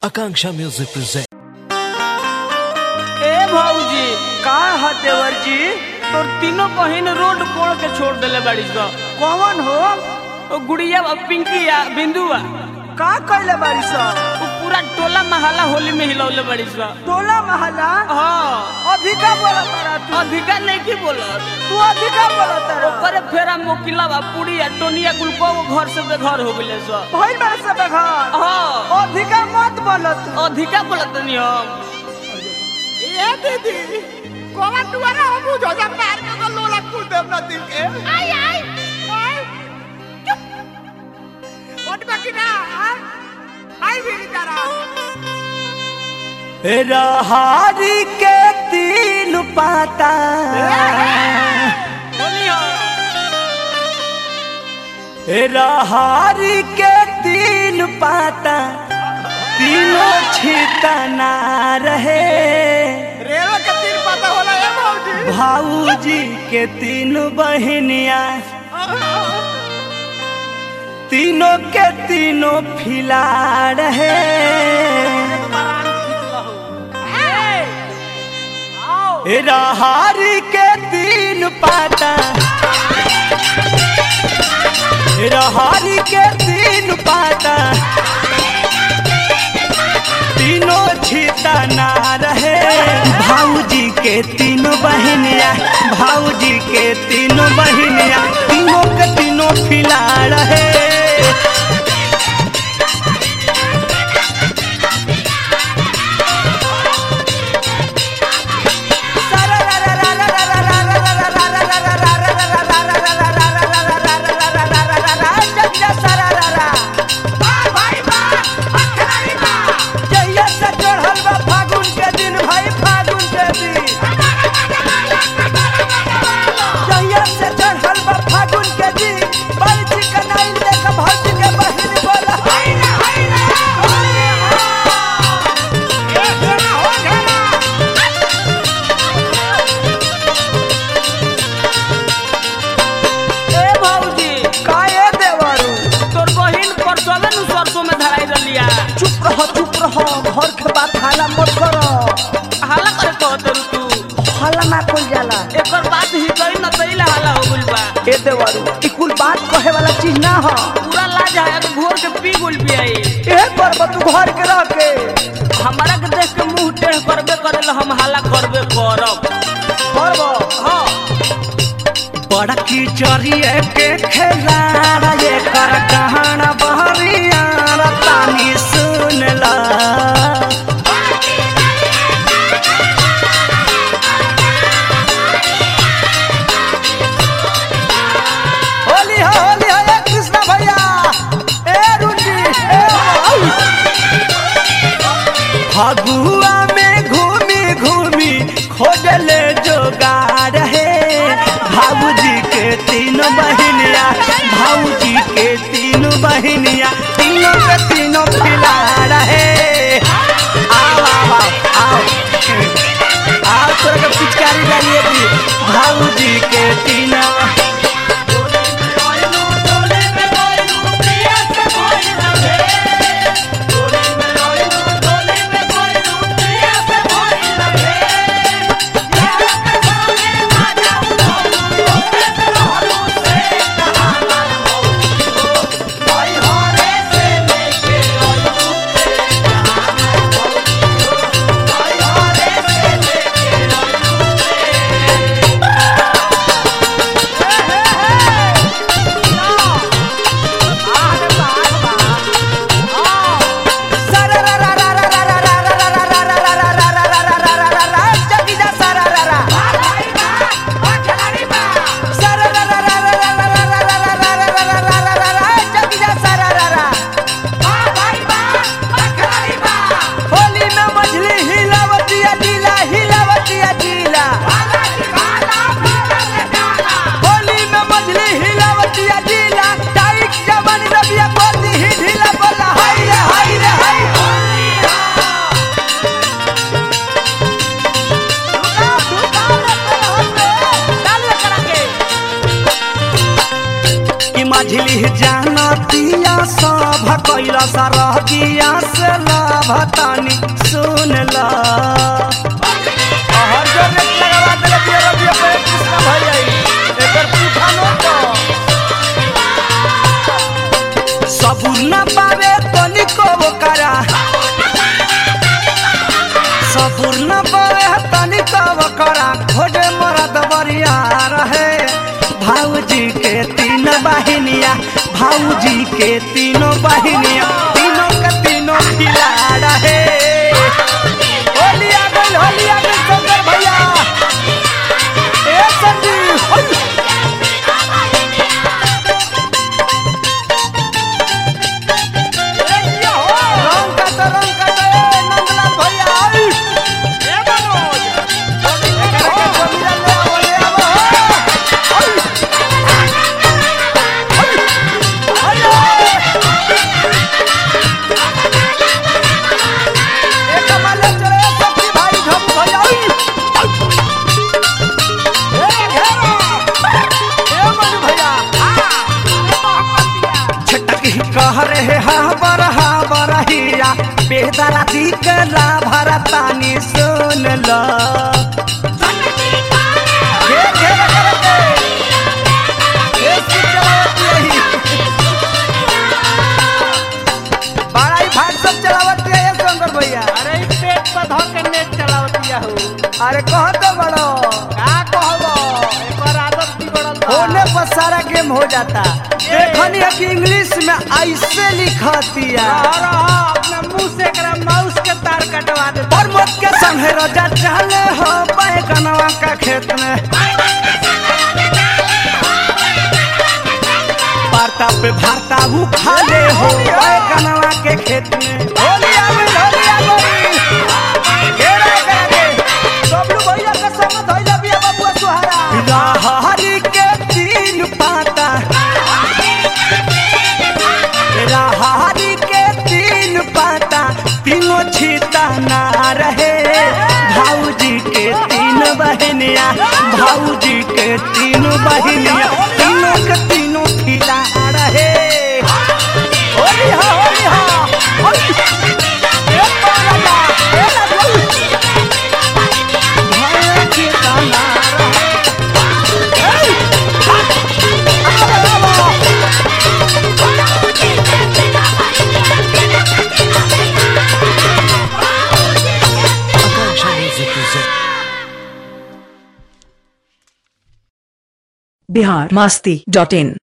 Akanksha Music presents. ए भौजी का है देवर जी तोर तीनों बहिन रोड कोड़ के छोड़ देले बाड़ी स कौन हो ओ गुड़िया आ पिंकी आ बिंदुआ का कैले बारी स वो पूरा टोला महला होली में हिलौले बाड़ी स टोला महला हाँ अधिका बोला तारा तू अधिका नहीं की बोलत तू अधिका बोला तारा ओकरे फेरा मोकिला बा पूरी आ टोनिया कुल को घर से बेघर हो गइले स भइल बारे से बेघर हाँ अधिका मत बोलत अधिका बोलत नहीं हम ए दीदी कोवा दुआरा हम बुझो जा पार के को लोला कुल देव ना दिल के आई आई आई चुप ओट बाकी ना हाँ? आई भी तारा रहारी के तीन पाता बोली हो रहारी के तीन पाता तीनों छितना रहे रेवा के तीन पता होला ए मौजी भाऊजी के तीन बहनिया तीनों के तीनों फिला रहे रहारी के तीन पाता रहारी के तीन पाता तीनों छिता ना रहे भाऊजी के तीनों बहनिया भाऊजी के तीनों बहनिया तीनों के तीनों फिला रहे जहिया से चढ़ल बा फागुन के दिन भाई फागुन के दिन जहिया से चढ़ल बा फागुन के दिन बड़ी चिकनाई देख भौजी के बहिन बोला हाय रे हाय रे ए भौजी काहे देवरू तोर बहिन परसों नु सरसों में धराई रलिया चुप रहो चुप रहो घर के बात हाला मत करो हाला करे कहत रू तू हाला ना कोई जाला एकर बात ही कही न तइला हाला हो गइल बा ए देवरू ई कुल बात कहे वाला चीज ना हो पूरा लाज आया तो घोर के पी गुल पियाई ए करब तू घर के रह के हमारा के देख के मुंह टेढ़ करबे करेल हम हाला करबे करब करब हाँ बड़ा कीचड़िए के खेला ये कर कहाना बहरिया तानी सुन ला होली हो होली हो ए कृष्णा भैया ए रुंजी ए आउ। फगुआ में घूमी घूमी खोजले जोगार है भाऊजी के तीन बहनिया भाऊजी के तीन बहनिया तीनों के तीनों खिला रहे आओ आओ आओ आओ आओ तोरा के पिचकारी डालिए दी भाऊजी के तीनों होली में मछली हिलावतिया जिला हिलावतिया जिला होली में मछली हिलावतिया जिला टाइट जवन रबिया कोती ही ढीला बोला हाय रे हाय रे हाय कि मझली जाना पिया सब कैला सा रह दिया से लाभतानी सुन ला हर जो रेट लगावा देले बिया रबिया पे कृष्णा भाई आई एकर पूछा नो तो सबुर न पावे तनिको करा सबुर न पावे तनिको करा खोजे मरद बरिया रहे भाऊजी के तीन बहिनिया भाऊजी के तीनों बहिनिया तीनों के तीनों खिला रहे होली आ गइल होली आ गइल शंकर भैया ए संजीव होली रंग का तो रंग का तो ए नंदलाल भैया आई ए मनोज एकरा के जमीरा ले आवो ले आवो आई आई ए कमाले चले सखी भाई झम भैया आई ए घेरो ए मनु भैया छटक ही कह रहे हा बर हा बरहिया बेदरा दी के ला भरतानी सुन ला घेर घेर करके ए चलावत यही बड़ा ही भाग सब चलावत है ये शंकर भैया अरे ई पेट पर धो के नेट चलावतिया हो अरे कह तो बड़ो का कहबो एकर आदत बिगड़ल बा होने पर सारा गेम हो जाता देखनी है कि इंग्लिश में ऐसे लिखतिया रह रह अपना मुंह से एकरा माउस के तार कटवा दे और मत के संगे रोजा चले हो बैगनवा का खेत में वार्ता पे भारता भूखा ले हो बैगनवा के खेत में होली आ गई होली आ गई घेरा करके सबलू भैया के संग धइला बिया बाबू सुहारा राहरी के तीन पाता राहरी के तीन पाता तीनों छीता ना रहे भाऊजी के तीन बहनिया भाऊजी के तीन बहनिया तीनों के तीनों खिला रहे होली हा होली हा होली ए पाला ए लगू भाई खिला ना रहे बिहार मस्ती डॉट इन